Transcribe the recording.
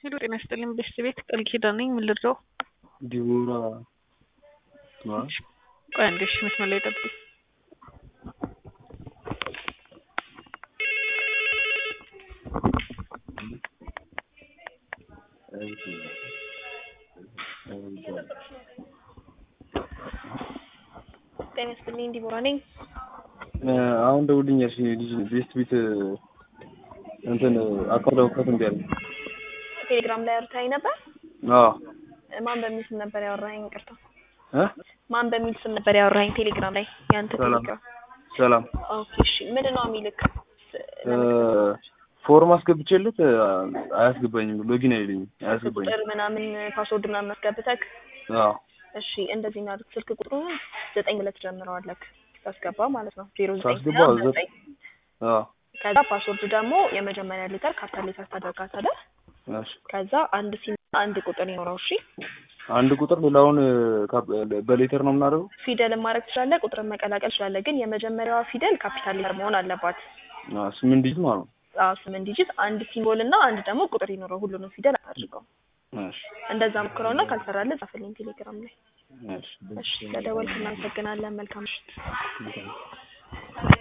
ሄሎ ጤና ይስጥልኝ በሽት ቤት ቃል ኪዳን ነኝ። ምን ልርዳው? ዲቦራ ነዋ። ቆይ አንዴ እሺ፣ መስመር ላይ ጠብቁ። ጤና ይስጥልኝ ዲቦራ ነኝ። አሁን ደውልኛል። ልጅ ቤስት ቤት እንትን አካውንት ለመክፈት እምቢ አለኝ። ቴሌግራም ላይ አውርተኸኝ ነበር። አዎ ማን በሚል ስም ነበር ያወራኸኝ? ይቅርታ እ ማን በሚል ስም ነበር ያወራኸኝ ቴሌግራም ላይ? ያንተ ሰላም ቴሌግራም። ሰላም ኦኬ እሺ። ምንድን ነው የሚልክ? ፎርም አስገብቼለት አያስገባኝም። ሎጊን አይለኝም፣ አያስገባኝም። ቁጥር ምናምን ፓስወርድ ምናምን አስገብተክ አዎ እሺ እንደዚህ እናድርግ። ስልክ ቁጥሩ ዘጠኝ ብለህ ትጀምረዋለህ ታስገባ ማለት ነው። ዜሮ ዘጠኝ ሳስገባ ምናምን ዘ- ዘጠኝ አዎ ከዛ ፓስወርድ ደግሞ የመጀመሪያ ሌተር ካፒታል ሌተር ታደርጋታለህ። እሺ ከዛ አንድ ሲም አንድ ቁጥር ይኖረው። እሺ አንድ ቁጥር ሌላውን ካፕ- በሌተር ነው የምናደርገው። ፊደልን ማድረግ ትችላለህ፣ ቁጥርን መቀላቀል ትችላለህ። ግን የመጀመሪያዋ ፊደል ካፒታል ሌተር መሆን አለባት። አዎ ስምንት ዲጂት ማለት ነው። አዎ ስምንት ዲጂት፣ አንድ ሲምቦል እና አንድ ደግሞ ቁጥር ይኖረው። ሁሉንም ፊደል አድርገው። እሺ እንደዛ ሞክረውና ካልሰራልህ ጻፍልኝ ቴሌግራም ላይ። እሺ እሺ ለደወልክ እናመሰግናለን። መልካም ምሽት። እሺ